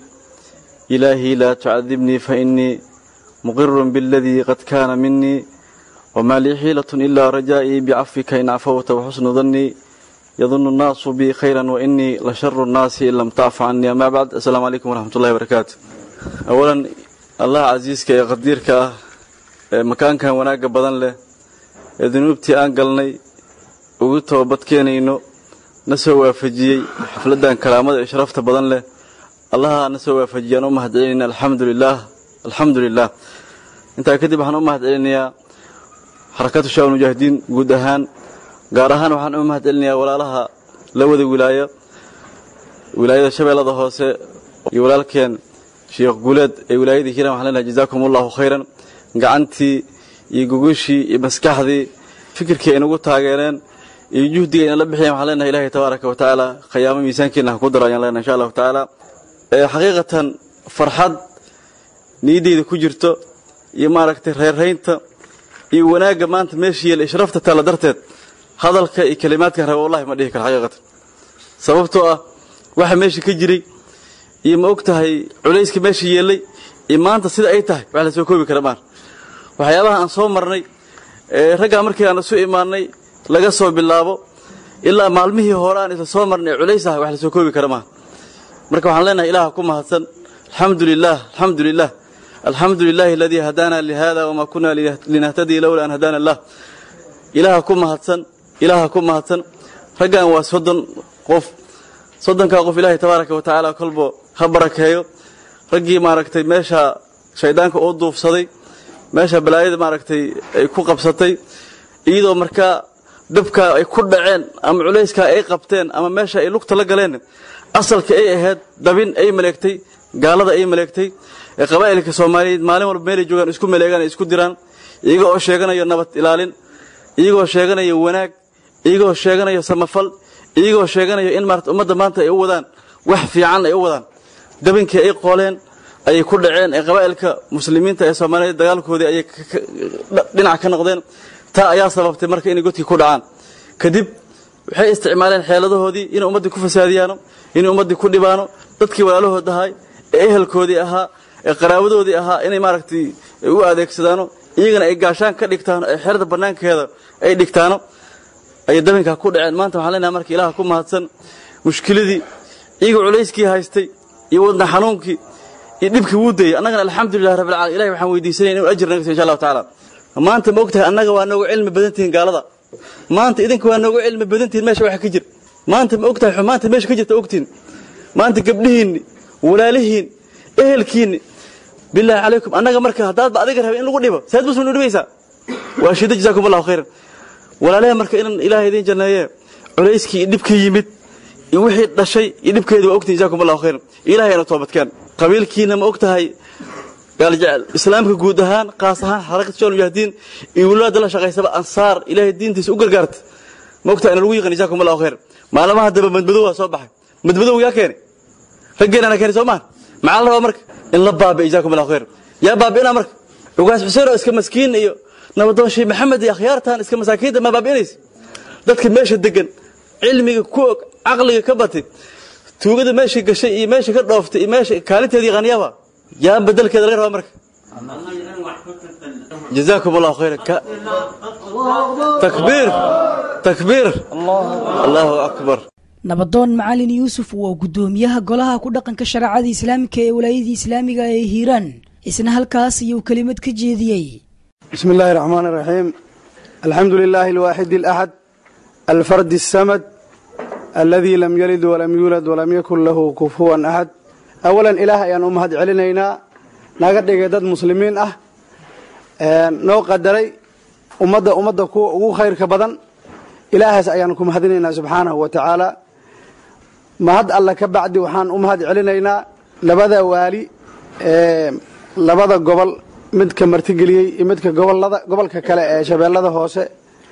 [SPEAKER 11] إلهي لا تعذبني فإني مقر بالذي قد كان مني وما لي حيلة إلا رجائي بعفك إن عفوت وحسن ظني يظن الناس بي خيرا وإني لشر الناس إن لم تعف عني أما بعد السلام عليكم ورحمة الله وبركاته أولا الله عزيزك يا قديرك مكان كان وناك بدن له ذنوبتي أن قلني وقلت وبدكينينو نسو وافجيي حفلدان كلامة إشرفت بدن له الله نسو وافجيي أنا أمهد علينا الحمد لله الحمد لله انت كدب waxaan u mahad celinayaa xarakatu shaawal mujaahidiin guud ahaan gaar ahaan waxaan u mahad celinayaa walaalaha la wada wilaayo wilaayada shabeellada hoose iyo walaalkeen sheekh guuleed ee wilaayadii hiiraan waxaan leenahay jazaakum allahu khayran gacantii iyo gugushii iyo maskaxdii fikirkii ay nagu taageereen iyo juhdiga ayna la bixiyeen waxaan leenahay ilaahay tabaaraka wa tacaala khayaamo miisaankiina ha ku daro ayaan leenahay insha allahu tacaala xaqiiqatan farxad niyaddeyda ku jirto iyo maaragtay reerraynta iyo wanaagga maanta meesha yeela ishrafta taalla darteed hadalka iyo kelimaadkan raba wallahi ma dhihi karo xaqiiqatan sababtoo ah waxa meesha ka jiray iyo ma og tahay culayska meesha yeellay iyo maanta sida ay tahay wax la soo koobi kara maan waxyaabaha aan soo marnay ee raggaa markii aan isu imaannay laga soo bilaabo ilaa maalmihii hore aan isla soo marnay ee culays ah wax la soo koobi kara maan marka waxaan leenahay ilaaha ku mahadsan alxamdu lilah alxamdu lilah alxamdu lilahi aladii hadaana lihada wama kuna linahtadii lowla an hadaana allah ilaaha ku mahadsan ilaaha ku mahadsan raggan waa soddon qof soddonkaa qof ilaahay tabaaraka wa tacaala kolbo ha barakeeyo raggii maaragtay meesha shayddaanka uu duufsaday meesha balaayada maaragtay ay ku qabsatay iyadoo markaa dabka ay ku dhaceen ama culayskaa ay qabteen ama meesha ay lugta la galeen asalka ay ahayd dabin ay maleegtay gaalada ay maleegtay ee qabaa'ilka soomaaliyeed maalin walba meelay joogaan isku maleegaan isku diraan iyaga oo sheeganayo nabad ilaalin iyagoo sheeganayo wanaag iyagoo sheeganayo samafal iyagoo sheeganayo in maarata ummadda maanta ay u wadaan wax fiican ay u wadaan dabinkii ay qooleen ayay ku dhaceen ee qabaa'ilka muslimiinta ee soomaaliyeed dagaalkoodii ayay dhinac ka noqdeen taa ayaa sababtay marka inay godkii ku dhacaan kadib waxay isticmaaleen xeeladahoodii inay ummaddii ku fasaadiyaano inay ummaddii ku dhibaano dadkii walaalahood ahay ee ehelkoodii ahaa ee qaraabadoodii ahaa inay maaragtay u adeegsadaano iyagana ay gaashaan ka dhigtaano ee xerada bannaankeeda ay dhigtaano ayay dabinkaa ku dhaceen maanta waxaan leenahay marka ilaaha ku mahadsan mushkiladii iyagoo culayskii haystay iyo wadna xanuunkii iyo dhibkii wuu dayey annagana alxamdulilah rabbil caalamiin ilahay waxaan weydiisanaya inuu ajir naga siiyo insha allahu tacaala maanta ma ogtahay annaga waa noogu cilmi badan tihiin gaalada maanta idinka waa noogu cilmi badan tihiin meesha waxa ka jira maanta ma ogtahay xumaanta meesha ka jirta ogtihin maanta gabdhihiinni walaalihiin ehelkiinni bilaahi calaykum annaga marka haddaadba adiga rabay in lagu dhibo saad muslim u dhibaysaa waa shida jazaakum allahu khayran walaalaha marka inan ilaahay idin janneeye culayskii iyo dhibkii yimid iyo wixii dhashay iyo dhibkeedu waa ogtihin jazaakum allahu khayr ilaahayna toobadkeen qabiilkiina ma og tahay gaaljecel islaamka guud ahaan qaas ahaan xarakad shal mujaahidiin iyo wulaada la shaqaysaba ansaar ilaahay diintiisa u gargaarta ma og tahay ina lagu yaqaan jazaakum allahu khayr maalmaha daba madmadow waa soo baxay madmadow yaa keenay raggeenana keenay soo mahan maxaa la rabaa marka in la baabi'i jazaakum allahu khayr yaa baabi'inaa marka ugaas xuseen oo iska maskiin iyo nabadoon sheekh maxamed iyo akhyaartan iska masaakiinta ma baabi'inaysa dadka meesha degan cilmiga ku og caqliga ka batay tuugada meesha gashay iyo meesha ka dhooftay iyo meesha kaalinteedii qaniyaba yaa bedelkeeda laga rabaa marka jazaakum allahu khayra takbiir takbiir allahu akbar
[SPEAKER 2] nabadoon macalin yuusuf waa guddoomiyaha golaha ku dhaqanka shareecada islaamika ee walaayadii islaamiga ee hiiraan isna halkaas ayuu kelimad ka jeediyey
[SPEAKER 12] بسم الله الرحمن الرحيم الحمد لله الواحد الأحد الفرد السمد الذي لم يلد ولم يولد ولم يكن له كفوا أحد أولا إله أن أمهد علينا نقد دad مسلمين أه noo qadaray ummadda ummadda kuwa ugu khayrka badan ilaahaas ayaan ku mahadinaynaa subxaanahu wa tacaala mahad alla ka bacdi waxaan u mahad celinaynaa labada waali ee labada gobol midka martigeliyey iyo midka gobolada gobolka kale ee shabeellada hoose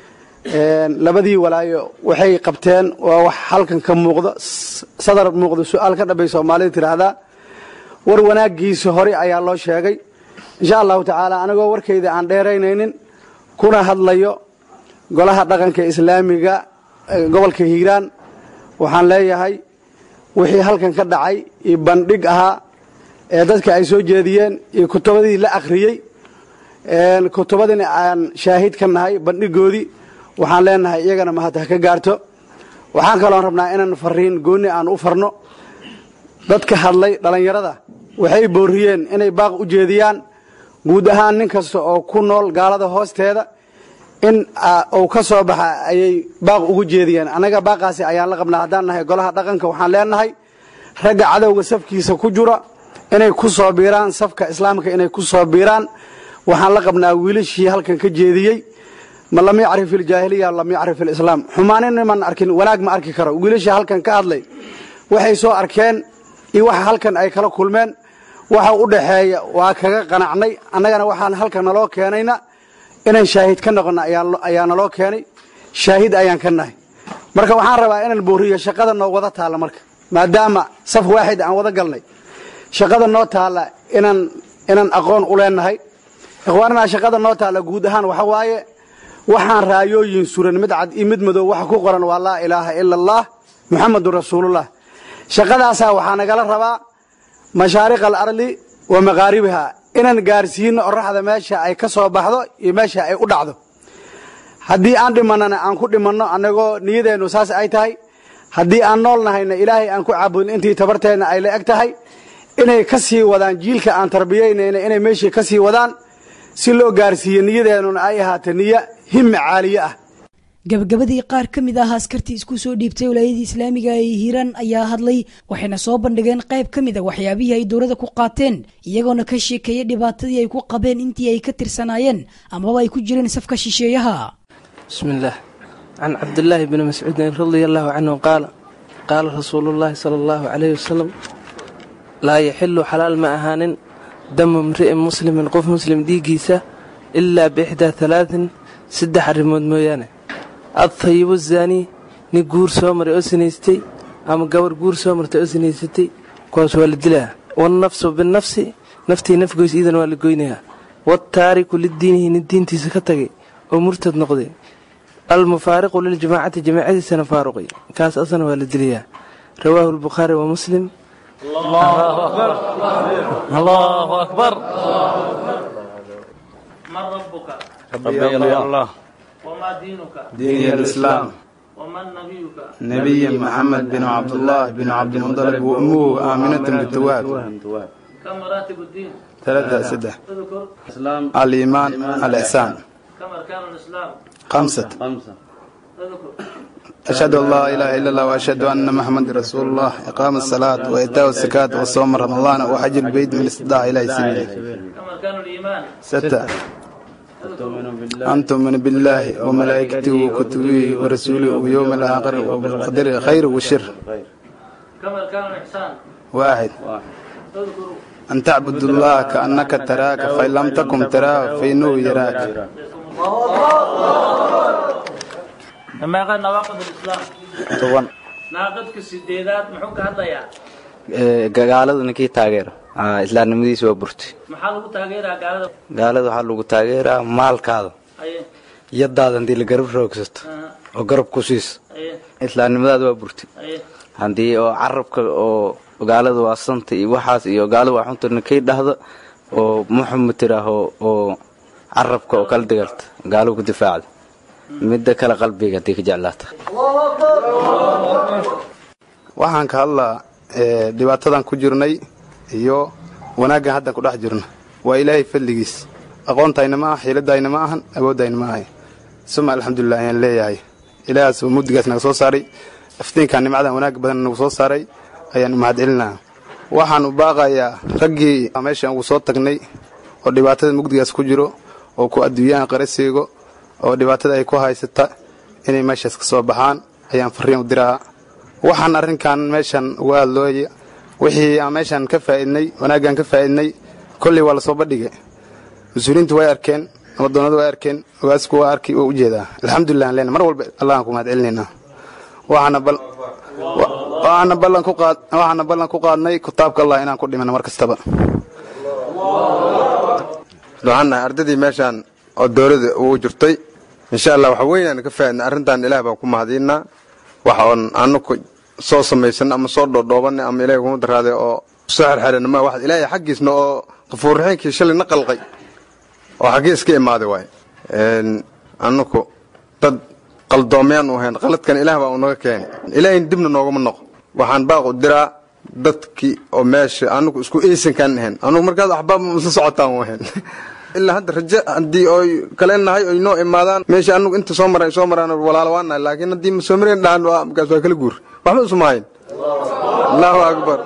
[SPEAKER 12] labadii walaayo waxay qabteen waa wax halkan ka muuqdo sadar muuqdo su-aal ka dhambay soomaalida tidhaahdaa war wanaagiisa hore ayaa loo sheegay insha allahu tacaala anigoo warkayda aan dheeraynaynin kuna hadlayo golaha dhaqanka islaamiga gobolka hiiraan waxaan leeyahay wixii halkan ka dhacay iyo bandhig ahaa ee dadka ay soo jeediyeen iyo kutubadii la akhriyey kutubadina aan shaahid ka nahay bandhigoodii waxaan leenahay iyagana mahad ha ka gaarto waxaan kaloon rabnaa inaan fariin gooni aan u farno dadka hadlay dhallinyarada waxay booriyeen inay baaq u jeediyaan guud ahaan nin kasta oo ku nool gaalada hoosteeda in uu ka soo baxa ayay baaq ugu jeediyeen annaga baaqaasi ayaan la qabnaa haddaan nahay golaha dhaqanka waxaan leenahay ragga cadowga safkiisa ku jura inay ku soo biiraan safka islaamka inay ku soo biiraan waxaan la qabnaa wiilashii halkan ka jeediyey ma lam yacrif iljaahiliya lam yacrif ilislaam xumaanin niman arkin wanaag ma arki karo wiilashii halkan ka hadlay waxay soo arkeen iyo waxa halkan ay kala kulmeen waxa u dhaxeeya waa kaga qanacnay annagana waxaan halkan naloo keenayna inaan shaahid ka noqono ayaa naloo keenay shaahid ayaan ka nahay marka waxaan rabaa inaan booriyo shaqada noo wada taalla marka maadaama saf waaxid aan wada galnay shaqada noo taalla inaan inaan aqoon u leenahay ikhwaanana shaqada noo taalla guud ahaan waxa waaye waxaan raayooyin suran mid cad iyo mid madow waxa ku qoran waa laa ilaaha ila allah muxamadun rasuulullah shaqadaasaa waxaa nagala rabaa mashaariq alardi wa maqaaribiha inaan gaarsiino oraxda meesha ay ka soo baxdo iyo meesha ay u dhacdo haddii aan dhimanana aan ku dhimanno annagoo niyadeennu saas ay tahay haddii aan nool nahayna ilaahay aan ku caabudin intii tabarteenna ay la eg tahay inay ka sii wadaan jiilka aan tarbiyaynayna inay meeshii ka sii wadaan si loo gaarsiiyo niyadeennuna ay ahaato niyo himmi caaliye ah
[SPEAKER 2] gabagabadii qaar ka mid ah askartii isku soo dhiibtay walaayadii islaamiga ee hiiraan ayaa hadlay waxayna soo bandhigeen qayb ka mid a waxyaabihii ay dowladda ku qaateen iyagoona ka sheekeeyay dhibaatadii ay ku qabeen intii ay ka tirsanaayeen amaba ay ku jireen safka shisheeyaha
[SPEAKER 13] بسم الله عن عبد الله بن مسعود رضي الله عنه قال قال رسول الله صلى الله عليه وسلم لا يحل حلال ما أهان دم امرئ مسلم قف مسلم ديجيسة إلا بإحدى ثلاث سدح الرمود مويانة الطيب الزاني نقور سومر أسنيستي أما قور قور سومر تأسنيستي كوس والدلها والنفس بالنفس نفتي نفقوس إذن والقوينها والتارك للدين الدين تسكتك ومرتد نقضي المفارق للجماعة جماعة سنة فاروقي كاس أصلا والدليا رواه البخاري ومسلم
[SPEAKER 14] الله أكبر الله أكبر
[SPEAKER 4] من ربك
[SPEAKER 5] ربي الله
[SPEAKER 4] وما دينك
[SPEAKER 5] دين الإسلام
[SPEAKER 4] ومن نبيك
[SPEAKER 5] نبي محمد بن عبد الله بن عبد المطلب وأمه آمنة بالتواب
[SPEAKER 4] كم مراتب الدين
[SPEAKER 5] ثلاثة سدة
[SPEAKER 4] اذكر
[SPEAKER 5] الإيمان الإحسان
[SPEAKER 4] كم أركان الإسلام
[SPEAKER 5] خمسة
[SPEAKER 4] اذكر
[SPEAKER 5] أشهد أن لا إله إلا الله وأشهد أن محمد رسول الله إقام الصلاة وإيتاء الزكاة وصوم رمضان وحج البيت من الاستطاعة إلى سبيله
[SPEAKER 4] كم أركان الإيمان
[SPEAKER 5] ستة أن تؤمن بالله وملائكته وكتبه ورسوله ويوم الآخر وبالقدر خير وشر
[SPEAKER 14] كم أركان الإحسان
[SPEAKER 5] واحد
[SPEAKER 14] اذكروا
[SPEAKER 5] أن تعبد الله كأنك تراك فإن لم تكن تراه فإنه يراك
[SPEAKER 14] لما قال نواقض الإسلام
[SPEAKER 15] toban
[SPEAKER 14] naaqadka sideedaad muxuu ka hadlayaa
[SPEAKER 15] gaalada ninkii taageera Aa, islaamnimadiisa waa burtay
[SPEAKER 14] maxaa lagu taageeraa gaalada
[SPEAKER 15] gaalada waxaa lagu taageeraa maalkaada
[SPEAKER 14] aye
[SPEAKER 15] yadaada haddii la garab roogsato oo garab ku siiso
[SPEAKER 14] aye
[SPEAKER 15] islaamnimadaada waa burtay
[SPEAKER 14] aye
[SPEAKER 15] haddii oo carabka oo gaalada waa santa iyo waxaas iyo gaalada waa xunta ninkii dhahda oo muxamed tiraaho oo carabka oo kala dagaalta gaalo ku difaacda midda kale qalbiga haddii ka jeclaata
[SPEAKER 5] waxaan ka hadlaa ee, dhibaatadan ku jirnay iyo wanaaggan haddan ku dhex jirno waa ilaahay fadligiis aqoontayna ma aha xiiladayna ma ahan awooddayna ma ahay suma alxamdulilah ayaan leeyahay ilaahaas oo mugdigaas naga soo saaray aftiinkan nimcadan wanaag badan nagu soo saaray ayaan u mahadcelinaa waxaan u baaqayaa raggii meeshaan ugu soo tagnay oo dhibaatada mugdigaas ku jiro oo ku adduunyaan qarasiigo oo dhibaatada ay ku haysata inay meeshaas ka soo baxaan ayaan farriin u diraa waxaan arrinkan meeshan uga hadlooya wixii aan meeshan ka faa'idnay wanaaggaan ka faa'idnay kolley waa lasoo bandhigay mas-uuliyiintu way arkeen nabaddoonnadu way arkeen ogaasku waa arki waa ujeedaa alxamdulilah aan leenahay mar walba allahan ku mahad celinaynaa waxaana bal wa- waxaana ballan ku qaad waxaana ballan ku qaadnay kitaabka allah inaan ku dhimano mar kastaba
[SPEAKER 16] waxaan nahay ardaydii meeshaan oo dowladda ugu jirtay insha allah waxa weynaan ka faa'idnay arrintan ilaah baan ku mahadiinaa waxa oon anaku soo samaysan ama soo dhoodhoobanay ama ilahay kuma daraaday oo soo xerxeran ma wax ilaahay xaggiisna oo qafuurraxiinkii shalay na qalqay oo xaggii iska imaaday waay anaku dad qaldoomayaan u ahayn qaladkan ilaah baa unaga keenay ilaahayn dibna noogama noqo waxaan baaqu diraa dadkii oo meesha anagu isku eysankaan ahayn anugu markaas axbaab isla socotaan u ahayn ilaa hadda raje haddii oy kale nahay oy noo imaadaan meesha anagu inta soo maran soo maraan walaalo waa nahay laakiin haddii ma soo mareen dhahan waa markaas waa kala guur waxba isuma hayn allahu akbar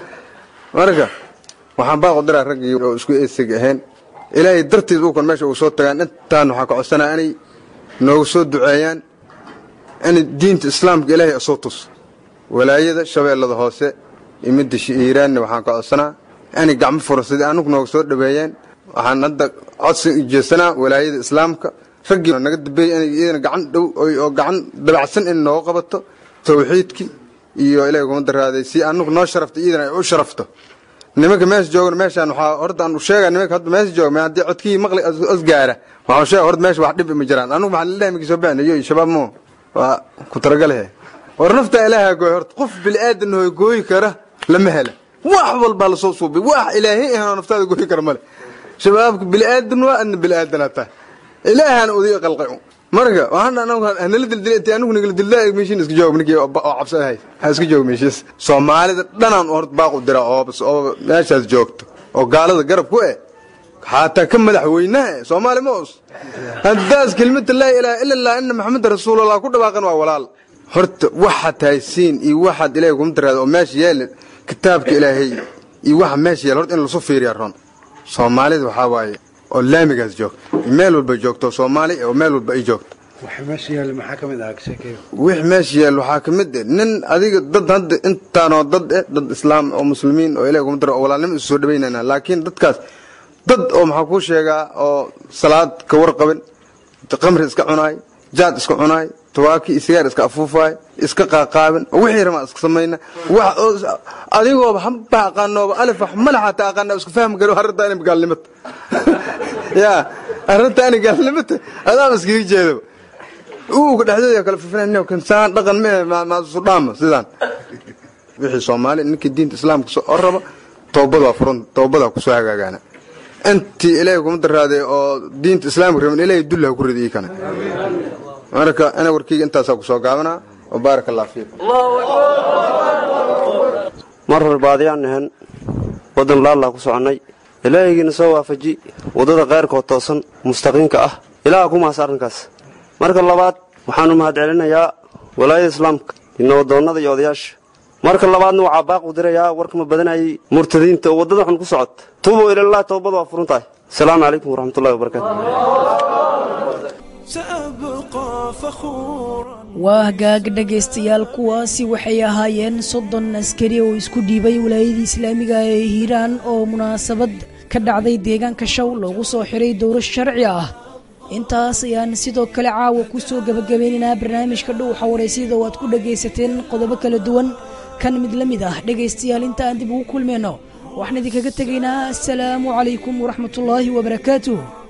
[SPEAKER 16] marka waxaan baaqu diraa raggii oo isku eysig ahayn ilaahay dartiis uukan meesha ugu soo tagaan intaan waxaan ka codsanaa inay noogu soo duceeyaan inay diinta islaamka ilaahay soo tus walaayada shabeellada hoose iyo midda iiraanna waxaan ka codsanaa inay gacmo furan sidii anagu nooga soo dhaweeyeen waxaan hadda codsi ujeesanaa walaayada islaamka raggii naga dambeeyey inay iyadana gacan dhow oy- oo gacan dabacsan in nooga qabato tawxiidkii iyo ilaahay kuma daraaday si anagu noo sharafta iyadana ay u sharafto nimanka meesha joogan meeshaan waxaa horta aan u sheegaa nimanka hadda meesha jooga ma haddii codkii maqli os gaara waxaan sheega horta meesha wax dhib ma jiraan anigu maxaa lillahi miki soo bixin iyo shabaab mo waa ku talagalahe war nafta ilaaha gooy horta qof bilaadan hooy gooyi kara lama hela wax walbaa lasoo suubay wax ilaahay ahanoo naftaada gooyi kara male shabaabka bilaadan waa adna bilaadanaa tahay ilaahaan udiga qalqay marka waxaan anagu hanala dildilay intii anigu nagala dildaa meeshiin iska joog ninkii oo oo cabsanahay ha iska joog meeshiis soomaalida dhanaan horta baaqu dira oo bas oo meeshaas joogto oo gaalada garab ku eh xataa ka madaxweynaha eh soomaali ma os haddaas kelimada laa ilaaha ila allah ina maxameda rasuulallah ku dhawaaqan waa walaal horta waxaad haysiin iyo waxaad ilaahay kuma daraada oo meesha yaala kitaabka ilaahay iyo waxa meesha yaala horta in lasu fiiriya ron soomaalida waxaa waaye oo laamigaas joogto meel walba joogto soomaali oo meel walba ay joogto
[SPEAKER 17] waxa meesha yaalla maxaa ka mid ah sheekeeyo
[SPEAKER 16] wix meesha yaal waxaa ka mid eh nin adiga dad hadda intaanoo dad eh dad islaam oo muslimiin oo ilahi kuma daro oo walaalnimo isu soo dhawaynayna laakiin dadkaas dad oo maxaa kuu sheegaa oo salaad ka warqabin qamri iska cunaay jaad iska cunaay tawaaki iyo sigaar iska afuufaay iska qaaqaabin oo wixii ramaa iska samayna wax oo adigooba hamba aqaanooba alif wax malaxata aqaana isku fahmi karo arrinta inay gaalnimata ya arrinta inay gaalnimata adaaba iskaga jeedaba uuga dhexdooda kala fifinayn kan saan dhaqan ma ma sudhaama sidaan wixii soomaali ninkii diinta islaamka soo raba toobad waa furan toobada ku soo hagaagaana intii ilaahay kuma daraaday oo diinta islaamka rabin ilaahay dullaha ku ridi kana marka ana warkeyga intaasaa ku soo gaabanaa wa baaraka allah fiikum
[SPEAKER 18] mar hore baadiyaan nahan waddan laallaa ku soconnay ilaahigiina soo waafaji waddada khayrkoo toosan mustaqiimka ah ilaaha ku mahas arrinkaas marka labaad waxaanu mahadcelinayaa walaayada islaamka iyo nabadoonnada iyo odayaasha marka labaadna waxaa baaq u dirayaa warkama badanayay murtadiinta oo waddada xun ku socota tuubuu ilallah toobad waa furan tahay asalaamu calaykum waraxmatullahi wabarakaatu
[SPEAKER 1] سأبقى فخورا
[SPEAKER 2] waa hagaag dhegaystayaal kuwaasi waxay ahaayeen soddon askari oo isku dhiibay wilaayadii islaamiga ee hiiraan oo munaasabad ka dhacday deegaanka shaw loogu soo xiray dowro sharci ah intaas ayaan sidoo kale caawa ku soo gebagabeynaynaa barnaamijka dhuuxa waraysyada oo aad ku dhagaysateen qodobo kala duwan kan mid la mid ah dhegaystayaal inta aan dib ugu kulmayno waxaan idinkaga tegaynaa asalaamu calaykum waraxmatullaahi wabarakaatuh